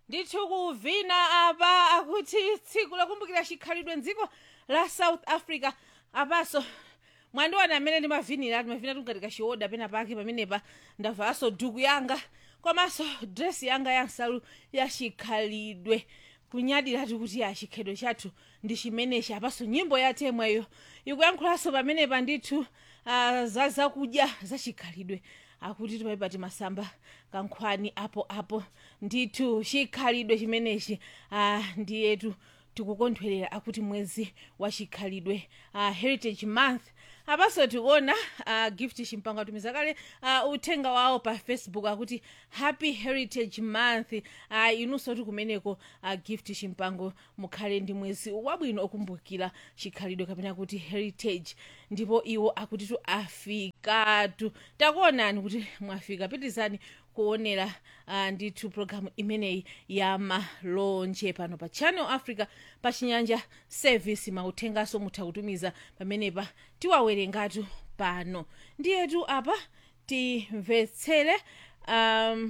ndithu kuvina apa akuti tsiku lokumbukira chikhalidwe mdziko la south africa apaso mwandiwana amene ndimavinira ndimavina tungati kachiwoda pena pake pamenepa ndavaso duku yanga komanso dresi yanga ya nsalu ya chikhalidwe kunyadiratu kuti ya chikhalidwe chathu ndi chimenechi apaso nyimbo ya temweyo ikuyankhulanso pamenepa ndithu uh, za zakudya za chikhalidwe akuti tipaipa timasamba kankhwani apo apo ndithu chikhalidwe chimenechi uh, ndiyetu tikukondwerera akuti mwezi wa chikhalidwe uh, heritage month apaso tikuona uh, gift chimpango atumiza kale uh, uthenga wawo pa facebook akuti happy heritage month uh, inunso ti kumeneko uh, gift chimpango mukhale ndi mwezi wabwino okumbukira chikhalidwe kapena kuti heritage ndipo iwo akuti tu afikatu takuonani kuti mwafika pitizani kuonera uh, ndithu programu imeneyi ya malonje pano pa channel africa pa chinyanja service mauthengaso mutha kutumiza pamenepa tiwawerengatu pano ndiyetu apa timvetsere um,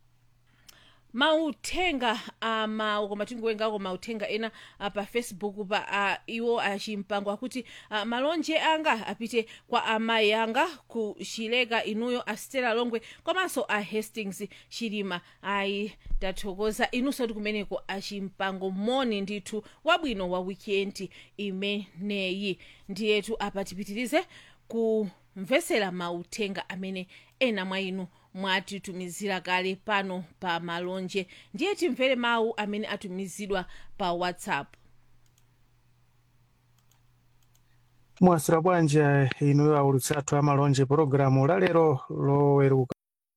mauthenga amawu koma tingowerengako mauthenga ena uh, pa facebook pa uh, iwo achimpango akuti uh, malonje anga apite kwa amayi anga ku chileka inuyo a stella longwe komanso a hastings chilima ayi tathokoza inunso ti kumeneko achimpango moni ndithu wabwino wa weekend imeneyi ndiyetu apa tipitirize kumvesera mauthenga amene ena mwa inu mwatitumizira kale pano pa malonje ndiye timvere mawu amene atumizidwa pa whatsapp mwasira bwanji inuyo aulutsi athu amalonje pologalamu lalero loweruka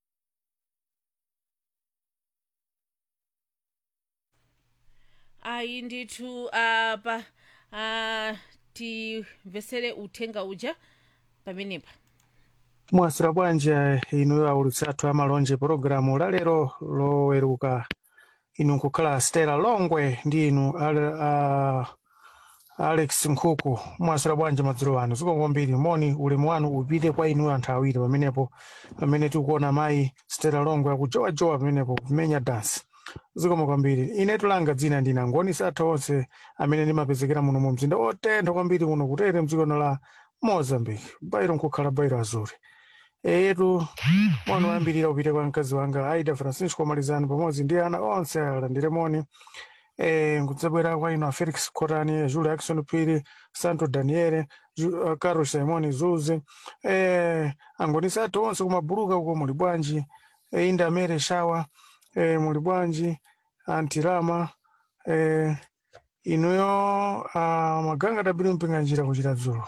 ayi ndithu apa uh, timvesere uthenga uja pamenepa mwasira bwanji inuyo aulutsi athu amalonje pologalamu lalero loweruka inu nkukhala stela longwe ndi inu ale, uh, alex nkhuku mwasira bwanji madzulo anu zikomo kwambiri moni ulemu wanu upite kwa inu anthu awiri pamenepo pamene tikuona mayi stela longwe akujowajowa pamenepo kumenya dansi zikomo kwambiri ine tulanga dzina ndina angoni satha onse amene ndimapezekera muno mu mzinda otentha kwambiri kuno kutere mdzikono la mozambique bairo nkukhala bairo azuri eyetu moni wayambirira upite kwa mkazi wanga aida francisco malizani pamodzi ndi ana onse alandire moni eh, nkudzabwera kwa ino a felix cotani julio ackson piri santo daniele Ju- uh, carlos simoni zuzi eh, angonisa athu onse kumabuluka uko muli bwanji eh, inda mere shawa eh, muli bwanji antirama eh, inuyo uh, maganga dabiri mpinga njira kuchita dzulo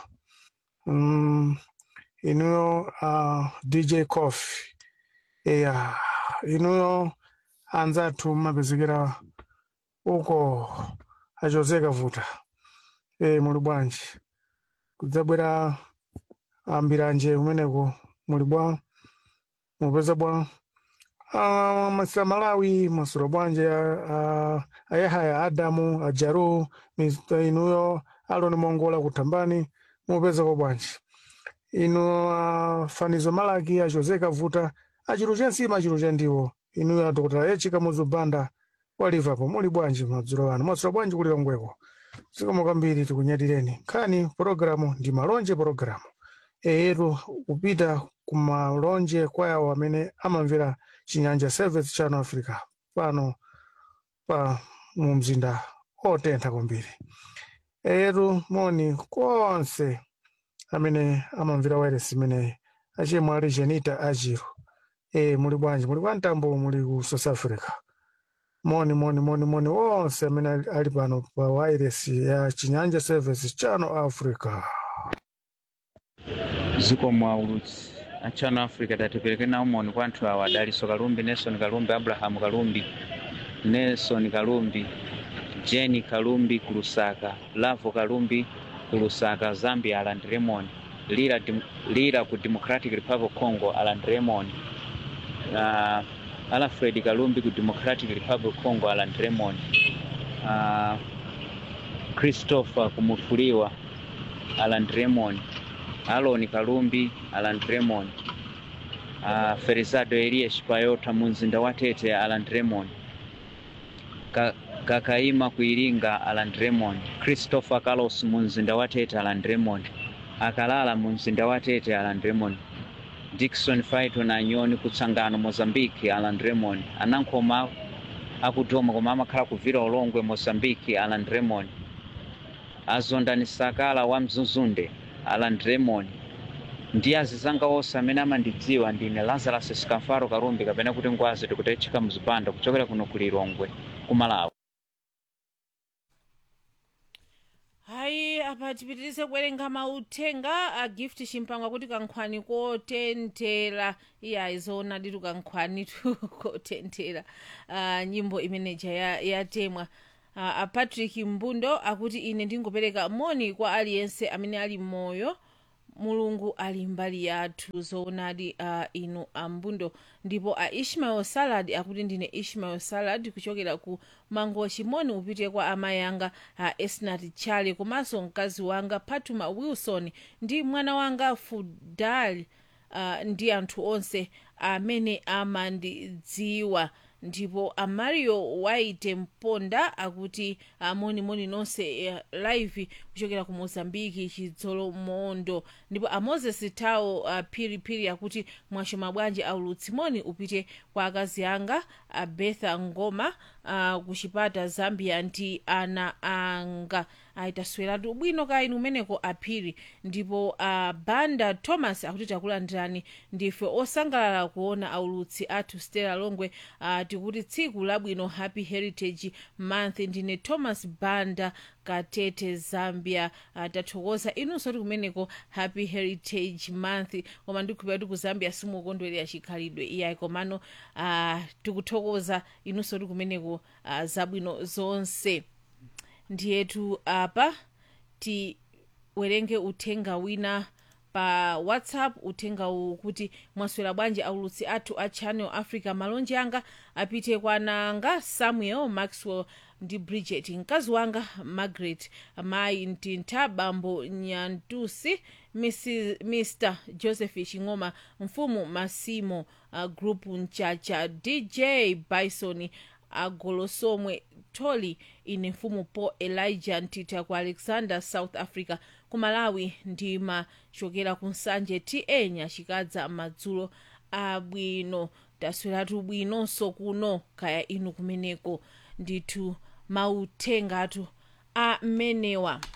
mm, inuyo uh, dj coffee eya inuyo anzathu mmapezekera uko achozeka vuta e, muli bwanji kudzabwera ambiranje kumeneko muli bwa mupeza bwa Ah, masira malawi masura bwanje ah, ayahaya adamu ajaru Mr. inuyo aloni mongola kutambani mupeza ko bwanji inu ah, fanizo malaki achozeka vuta achiru chensima achiru chandiwo inuyo adokotera echika muzubanda wa liverpool muli bwanji madzulo ano masura bwanji kuli longweko zikomo kwambiri tikunyatireni nkhani pologalamu ndi malonje pologalamu eyetu kupita kumalonje kwa yawo amene amamvera chinyanja service channel africa pano pa mu mzinda otentha kwambiri eyetu moni konse amene amamvera wireless imeneyi achimwe ali jenita ajiro e muli bwanji muli kwa mtambo muli ku south africa moni moni moni moni wonse amene ali ali pano pa wireless ya chinyanja service channel africa ziko mwaulutsi a channel africa tatipereke nawo moni kwa anthu awa daliso kalumbi nelson kalumbi abrahamu kalumbi nelson kalumbi jeni kalumbi ku lusaka lavo kalumbi ku lusaka zambia alandire moni lira, Dem- lira ku democratic republic of congo alandire moni uh, alfred kalumbi ku democratic republic of congo alandire moni uh, christopher kumufuliwa alandire moni aloni kalumbi alan raymond uh, ferizado elias payota mu mzinda wa tete alan raymond Ka- kakaima kuiringa alan raymond christopher carlos mu mzinda wa tete alan raymond akalala mu mzinda wa tete alan raymond dickson faito na nyoni kutsangano mozambique alan raymond anankhoma akudoma koma amakhala kuvira ulongwe mozambique alan raymond azondani sakala wa mzuzunde alan raymond ndi azizanga onse amene amandidziwa ndine lazarus skamfaro karumbi kapena kuti ngwazi tikutechika mzipanda kuchokera kuno ku lilongwe ku malawi hayi apa tipitirize kuwerenga mauthenga a gift chimpangwa kuti kankhwani kotenthera iye ayizoona ditu kankhwani tu kotenthera uh, nyimbo imeneja ya- yatemwa uh, a patrick mbundo akuti ine ndingopereka moni kwa aliyense amene ali moyo mulungu ali mbali yathu zoonadi uh, inu ambundo ndipo a ishmael salad akuti ndine ishmael salad kuchokera ku mango chimoni upite kwa amayi anga a esnat chale komanso mkazi wanga patuma wilson ndi mwana wanga fudal uh, ndi anthu onse amene amandidziwa ndipo amario waite mponda akuti amonimoni nonse eh, live kuchokera ku mozambiki chidzolo mondo ndipo amoses tawo uh, phiriphiri akuti mwashoma bwanji aulutsimoni upite kwa akazi anga abetha ngoma uh, ku chipata zambia ndi ana anga ayitasweratu bwino ka inu umeneko aphiri ndipo uh, banda thomas akuti takulandirani ndife osangalala kuona aulutsi athu stella longwe uh, tikuti tsiku labwino happy heritage month ndine thomas banda katete zambia uh, tathokoza inunso ti kumeneko happy heritage month koma ndikhulupira kuti ku zambia simukondwerera chikhalidwe iyayi komano uh, tikuthokoza inunso ti kumeneko uh, zabwino zonse ndiyetu apa tiwerenge uthenga wina pa whatsapp uthenga uwu kuti mwaswera bwanji aulutsi athu a channel africa malonje anga apite kwa nanga samuel maxwell ndi bridget mkazi wanga margaret mayi mtintha bambo nyantusi Mrs, mr joseph ching'oma mfumu masimo uh, group mchacha dj bison agolosomwe toli ine mfumu paul elijah ntita ku alexander south africa ku malawi ndimachokera ku nsanje ta nyachikadza madzulo abwino tasweratu bwinonso kuno kaya inu kumeneko ndithu mauthengatu amenewa